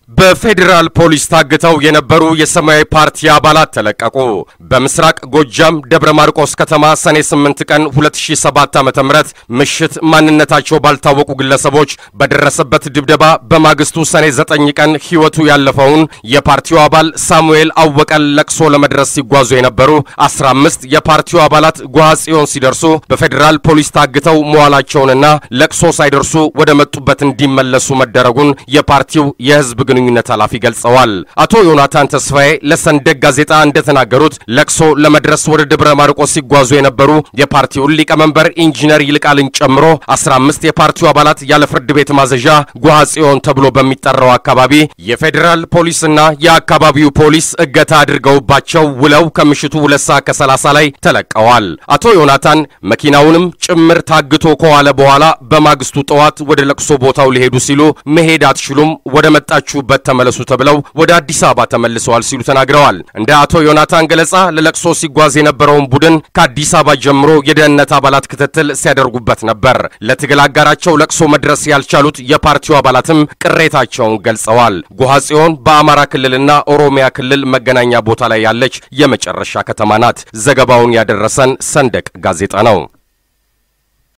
በፌዴራል ፖሊስ ታግተው የነበሩ የሰማያዊ ፓርቲ አባላት ተለቀቁ። በምስራቅ ጎጃም ደብረ ማርቆስ ከተማ ሰኔ 8 ቀን 2007 ዓ.ም ምሽት ማንነታቸው ባልታወቁ ግለሰቦች በደረሰበት ድብደባ በማግስቱ ሰኔ 9 ቀን ሕይወቱ ያለፈውን የፓርቲው አባል ሳሙኤል አወቀን ለቅሶ ለመድረስ ሲጓዙ የነበሩ 15 የፓርቲው አባላት ጓሃ ጽዮን ሲደርሱ በፌዴራል ፖሊስ ታግተው መዋላቸውንና ለቅሶ ሳይደርሱ ወደ መጡበት እንዲመለሱ መደረጉን የፓርቲው የሕዝብ ግንኙነት ኃላፊ ገልጸዋል። አቶ ዮናታን ተስፋዬ ለሰንደቅ ጋዜጣ እንደተናገሩት ለቅሶ ለመድረስ ወደ ደብረ ማርቆስ ሲጓዙ የነበሩ የፓርቲውን ሊቀመንበር ኢንጂነር ይልቃልን ጨምሮ 15 የፓርቲው አባላት ያለ ፍርድ ቤት ማዘዣ ጓሃ ጽዮን ተብሎ በሚጠራው አካባቢ የፌዴራል ፖሊስና የአካባቢው ፖሊስ እገታ አድርገውባቸው ውለው ከምሽቱ ሁለት ሰዓት ከ30 ላይ ተለቀዋል። አቶ ዮናታን መኪናውንም ጭምር ታግቶ ከዋለ በኋላ በማግስቱ ጠዋት ወደ ለቅሶ ቦታው ሊሄዱ ሲሉ መሄድ አትችሉም ወደ መጣችሁበት ተመለሱ ተብለው ወደ አዲስ አበባ ተመልሰዋል ሲሉ ተናግረዋል። እንደ አቶ ዮናታን ገለጻ ለለቅሶ ሲጓዝ የነበረውን ቡድን ከአዲስ አበባ ጀምሮ የደህንነት አባላት ክትትል ሲያደርጉበት ነበር። ለትግል አጋራቸው ለቅሶ መድረስ ያልቻሉት የፓርቲው አባላትም ቅሬታቸውን ገልጸዋል። ጓሃ ጽዮን በአማራ ክልልና ኦሮሚያ ክልል መገናኛ ቦታ ላይ ያለች የመጨረሻ ከተማ ናት። ዘገባውን ያደረሰን ሰንደቅ ጋዜጣ ነው።